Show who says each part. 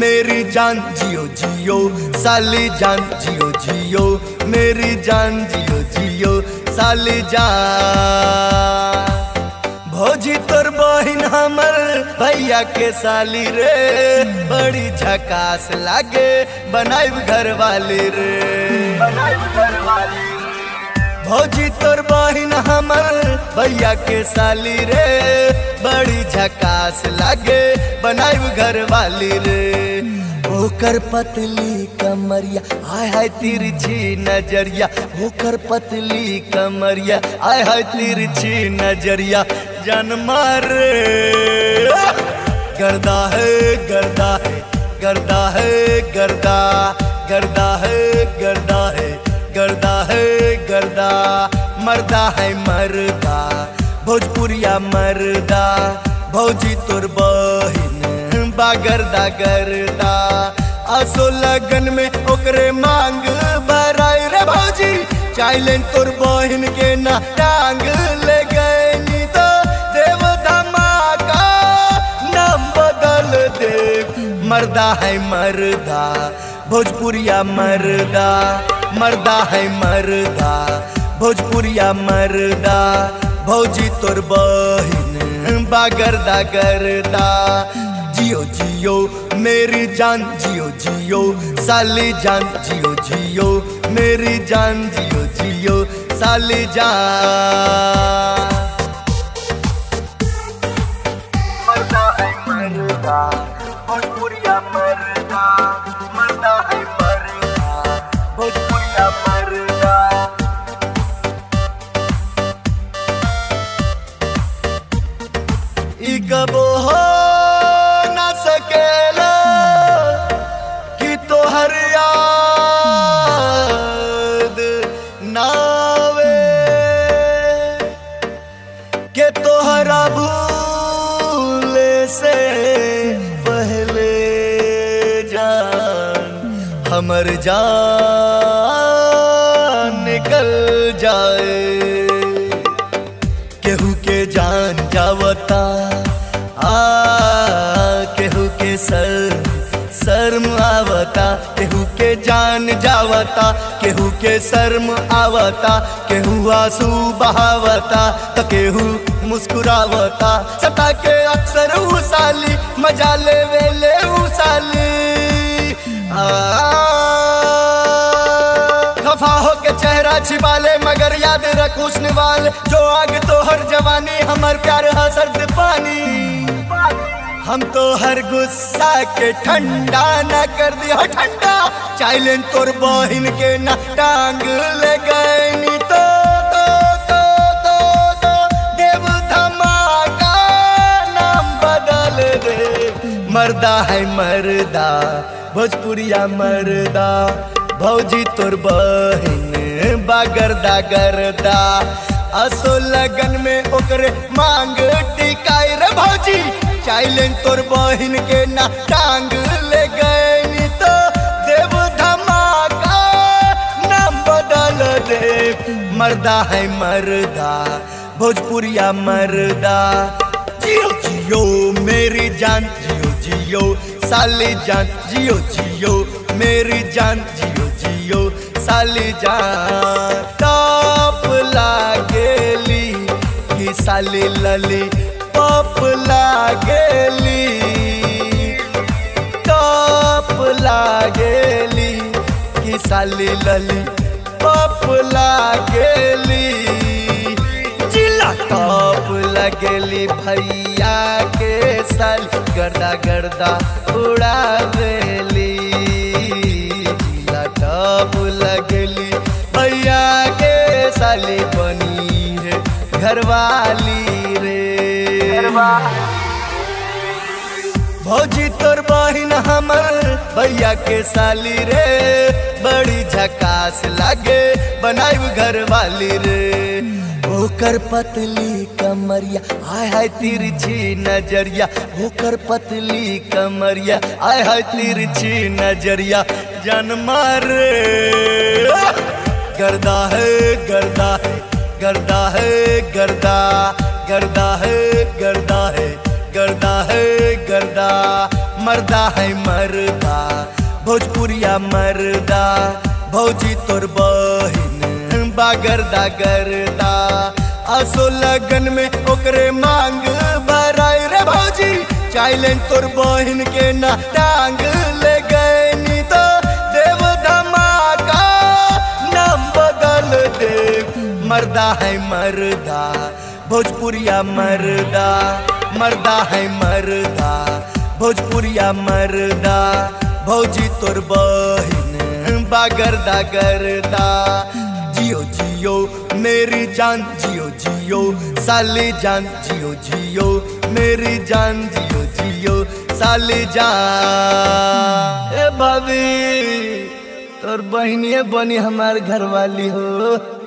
Speaker 1: मेरी जान जियो जियो साली जान जियो जियो मेरी जान जियो जियो साली जान भौजी तोर बहिन हमर भैया के साली रे बड़ी झकास लागे बनाइब घर वाली रे बनाइब घर वाली भौजी तोर बहिन हमर भैया के साली रे बड़ी झकास लागे बनाइब घर वाली रे ओकर पतली कमरिया आय हाय तिरछी नजरिया ओकर पतली कमरिया आय हाय तिरछी नजरिया जन्मा रे गर्दा है गर्दा है गर्दा है गर्दा गर्दा है गर्दा है गर्दा है गर्दा मर्दा है मर्दा भोजपुरिया मर्दा भौजी तोर बहिन बा गर्दा गर्दा आसो लगन में ओकरे मांग भराई रे भौजी चाइलें तोर बहिन के ना टांग ले गए नी तो देव धमाका नाम बदल दे मर्दा है मर्दा भोजपुरिया मर्दा मर्दा है मर्दा भोजपुरिया मर्दा भौजी तोर बहिन बा गर्दा गर्दा जियो जियो मेरी जान जियो जियो साली जान जियो जियो मेरी जान जियो जियो साली जान मर्दा है मर्दा भोजपुरिया मर्दा मर्दा है मर्दा भोजपुरिया मर्दा ई कबो हो ना सकेला कि तोहर याद नावे के तोहरा भूले से पहले जान हमर जान निकल जाए केहू के जान जावता आ केहू के सर शर्म आवता केहू के जान जावता केहू के शर्म आवता केहू आंसू बहावता तो केहू मुस्कुरावता सता के अक्सर ऊ साली मजा ले वेले ऊ साली आ खफा हो के चेहरा छिपा ले मगर याद रख हुस्न वाल जो आग तो हर जवानी हमर प्यार हा सर्द पानी हम तो हर गुस्सा के ठंडा ना कर दिया ठंडा चाइलें तोर बहिन के ना टांग ले गए नी तो तो तो तो तो देव धमाका नाम बदल दे मर्दा है मर्दा भोजपुरिया मर्दा भौजी तोर बहिन बागरदा गर्दा असो लगन में ओकरे मांग टिकाई रे भौजी चाइलें तोर बहिन के ना टांग ले गए नी तो देव धमाका नाम बदल दे मर्दा है मर्दा भोजपुरिया मर्दा जियो जियो मेरी जान जियो जियो साली जान जियो जियो मेरी जान जियो जियो साली जान टॉप लागेली कि साली लली पॉप लागेली टॉप लागेली कि साली लली पॉप लागेली जिला टॉप लगेली भैया के साल गर्दा गर्दा उड़ावेली जिला टॉप लगेली भैया के साली बनी है घरवाली रे भौजी तोर बहिन हमर भैया के साली रे बड़ी झकास लागे बनाइब घर वाली रे ओकर पतली कमरिया आय हाय तिरछी नजरिया ओकर पतली कमरिया आय हाय तिरछी नजरिया जन्मा रे गर्दा है गर्दा है गर्दा है गर्दा गर्दा है गर्दा है गर्दा है गर्दा मर्दा है मर्दा भोजपुरिया मर्दा भौजी तोर बहिन बागरदा गर्दा असो लगन में ओकरे मांग भराई रे भौजी चाइलें तोर बहिन के ना टांग ले गए नी तो देव धमाका नाम बदल दे मर्दा है मर्दा भोजपुरिया मर्दा मर्दा है मर्दा भोजपुरिया मर्दा भौजी तोर बहिन बागरदा गर्दा जियो जियो मेरी जान जियो जियो साली जान जियो जियो मेरी जान जियो जियो साली जान ए भाभी तोर बहनिए बनी हमार घरवाली हो